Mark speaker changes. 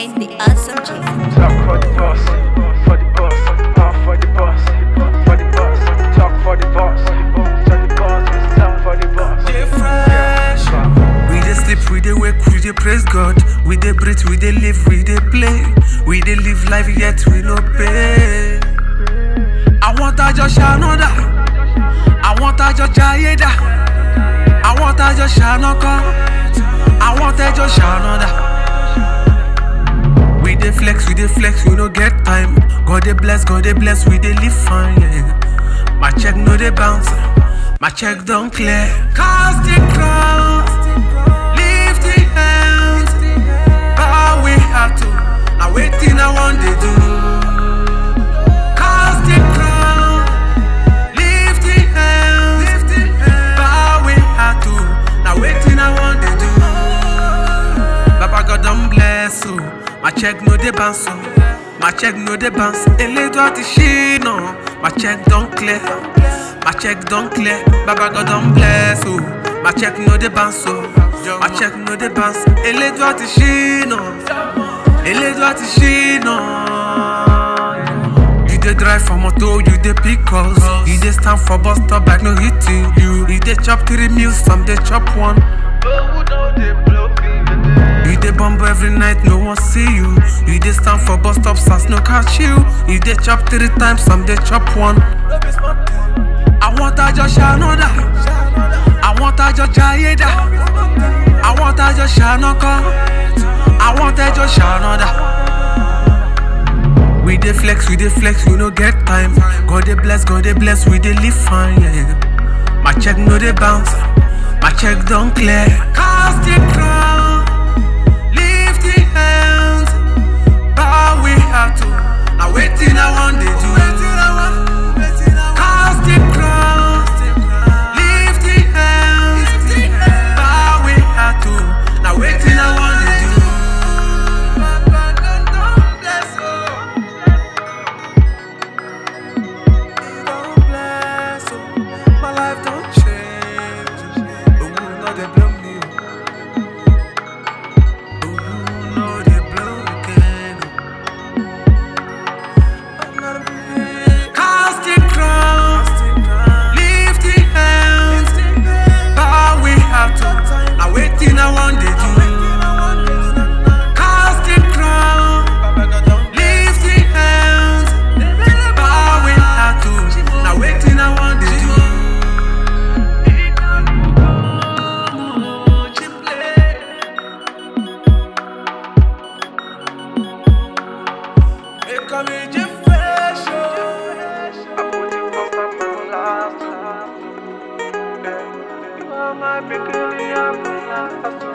Speaker 1: J, the awesome J.
Speaker 2: Talk for the boss, for the boss, all for the boss, for the boss. Talk for the boss, for the boss, talk for the boss.
Speaker 3: Dey fresh. We dey sleep, we dey wake, we dey praise God. We dey breathe, we dey live, we dey play. We dey live life yet we no pay. Àwọn tájọ ṣànádà, àwọn tájọ jayédà, àwọn tájọ ṣànàkọ́, àwọn tẹ́jọ ṣànádà. We dey flex, we dey flex, we no get time. God dey bless, God dey bless, we dey live fine. Yeah. My check no dey bounce, my check don clear. Cast the crown, lift the hands, bow we have to. Now waiting I want dey do. Cast the crown, lift the hands, bow we have to. Now waiting I want dey do. Baba God don bless o, my check no dey bounce o, my check no dey bounce. Elédùn àti ṣínà, my check don clear, my check don clear. Baba God don bless o, my check no dey bounce o, my check no dey bounce. Elédùn àti ṣínà, Elédùn àti ṣínà. You dey drive for motor, you dey pick calls. You dey stand for bus stop like no hitting you. You dey chop three meals, some dey chop one. You dey bumble every night, no one see you. You dey stand for bus stops as no catch you. You dey chop three times, some dey chop one. Àwọn tájọ ṣànádà, àwọn tájọ jayédà, àwọn tájọ ṣànàkọ́, àwọn tẹ́jọ ṣànádà. We dey flex, we dey flex, we no get time. God dey bless, God dey bless, we dey live fine. Yeah. My check no dey bounce, my check don clear. Cast the crown, lift the hands, bow we have to. Now waiting I want dey do. Cast the crown, lift the hands, bow we have to. Now waiting I want dey do. Don't bless, oh, my life don't change. Oh, no, they blame me. Oh, no, they blame again. I'm not a big- Cast the crown, lift the hands, bow we have to. Now waiting, I want to do. Cast the crown, lift the hands, bow we have to. Now waiting, I want to do. It come in your fresh, oh. I put you on my moon last time. You are my peculiar last